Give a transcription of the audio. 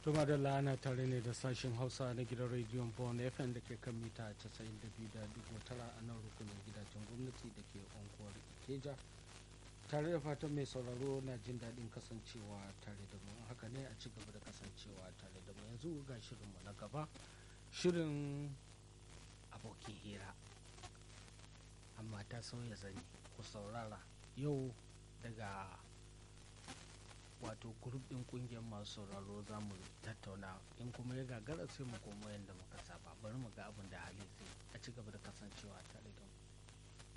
Tuma da lana tare ne da sashen Hausa na gidan rediyon Bon FM da ke kan mita 92.9 a nan rukunin gidajen gwamnati da ke unguwar Ikeja. Tare da fatan mai sauraro na jin daɗin kasancewa tare da mu haka ne a ci gaba da kasancewa tare da mu yanzu ga shirinmu na gaba shirin abokin hira amma ta sauya zani ku saurara yau daga wato grup din kungiyar masu sauraro za mu tattauna in kuma ya gagara sai mu koma yadda muka saba bari mu ga abin da hali zai a ci gaba da kasancewa tare da mu